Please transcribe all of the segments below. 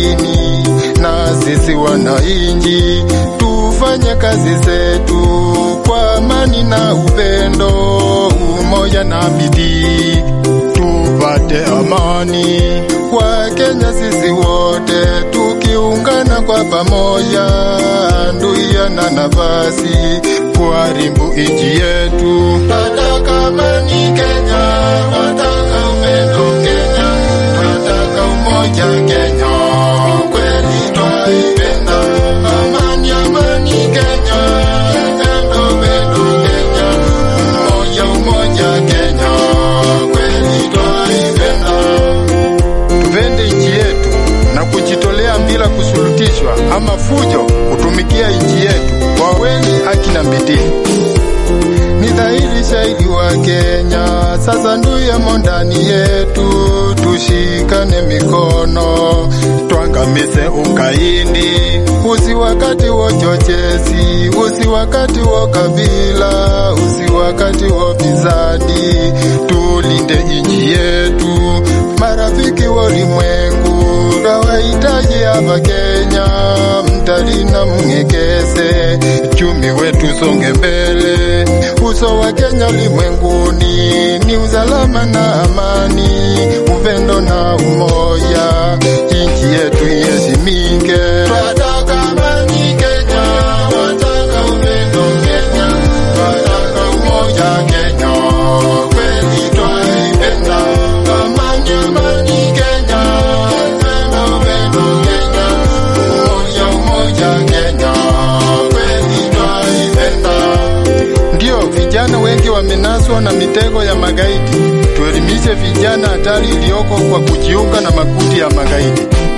makini, na sisi wananchi tufanye kazi zetu kwa amani na upendo, umoja na bidii, tupate amani kwa Kenya sisi wote tukiungana kwa pamoja, nduia na nafasi kuharibu nchi yetu. Nataka amani Kenya, nataka upendo Kenya, nataka umoja Kenya, kweli twaipenda amani, amani Kenya, upendo, upendo Kenya, umoja, umoja Kenya, kweli twaipenda tupende nchi yetu na kujitolea bila kusulutishwa ama fujo kutumikia nchi yetu kwa kweli, haki na bidii. Ni dhahiri shahidi wa Kenya, sasa nduyemo ndani yetu, tushikane mikono twangamize ukaidi, usi wakati wa chochezi, usi wakati wa kabila, usi wakati wa bizadi, tulinde nchi yetu, marafiki wa ulimwengu twawahitaji hapa Kenya, mtalii na mngekeze uchumi wetu songe mbele. Uso wa Kenya ulimwenguni ni usalama na amani, upendo na umoja, nchi yetu iheshimike. Twataka amani Kenya, twataka upendo Kenya, twataka umoja Kenya, kweli twaipenda amani, amani Kenya, upendo, upendo Kenya, umoja, umoja Kenya, kweli twaipenda. Ndiyo, vijana wengi wamenaswa na mitego ya magaidi. Tuelimishe vijana hatari iliyoko kwa kujiunga na makundi ya magaidi,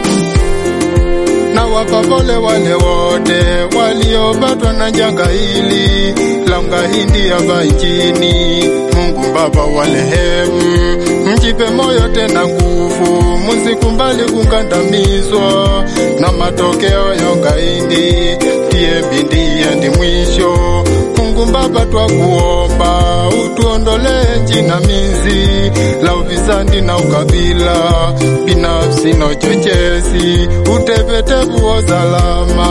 na wapapole wale wote waliopatwa na janga hili la ugaidi hapa nchini. Mungu Baba warehemu, mjipe moyo tena nguvu, msikubali kukandamizwa na matokeo ya ugaidi. Tie bidii hadi mwisho. Mungu Baba, twakuomba utuondolee jinamizi la ufisadi na ukabila binafsi na uchochezi, utepetevu wa usalama